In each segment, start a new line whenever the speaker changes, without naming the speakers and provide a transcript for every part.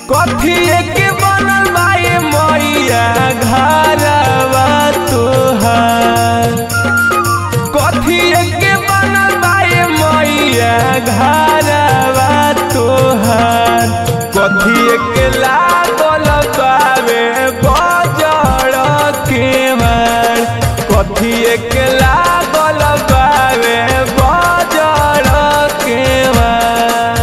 कथी के बनल बाए मैया घरवा तोहार कथी के बनल बाए मैया घरवा तोहार कथी के लागल बावे बजड़ के मार कथी के लागल बावे बजड़ के मार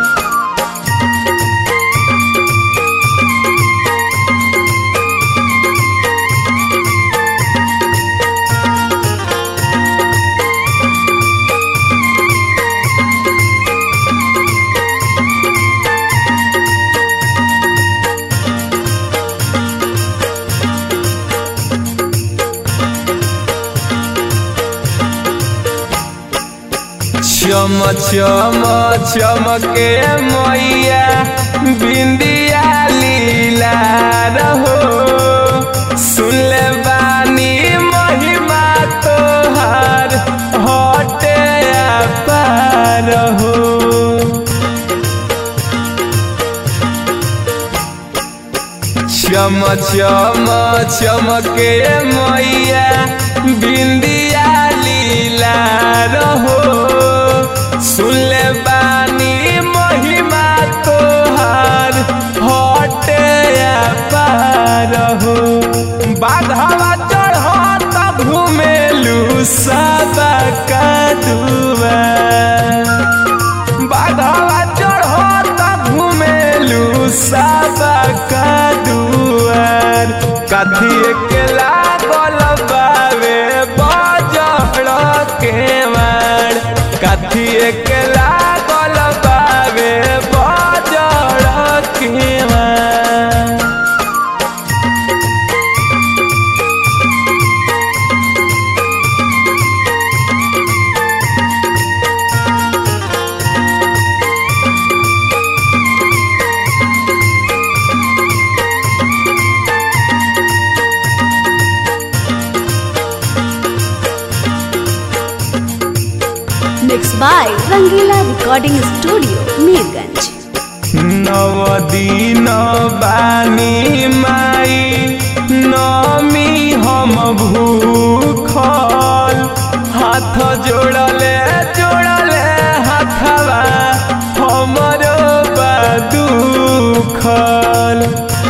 चम चम चमके मैया बिंदिया लीला रहो सुनले बानी महिमा तोहार हटे पार हो चम चम चमके मैया बिंदिया लीला रहो सुनले बानी महिमा तोहार हटे पार हो बाधवा चढ़त घुमेलू सबा का दुआ बाधवा चढ़त घुमेलू सबा का दुआर कथी के लागल बावे बजड़ के मार कथी के लागल बावे बजड़ के मार
Mixed by Rangila Recording Studio, Mirganj.
नव दिन बानी माई नमी हम भूखल हाथ जोड़ले जोड़ले हाथवा हमरो बदुखल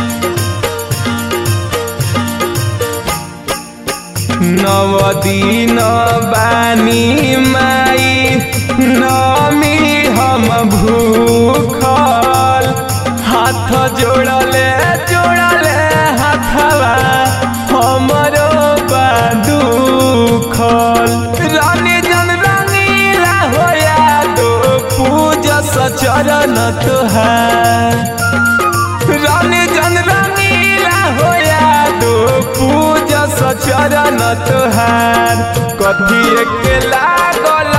नव दिन बानी माई नमी हम भूखल हाथ जोड़ले जोड़ले हाथवा हमरो बदुखल रानी जन रंगीला होया तो पूजा सचरण तुहार रानी जन रंगीला होया दो पूजा सचरण तुहार कथी के लागल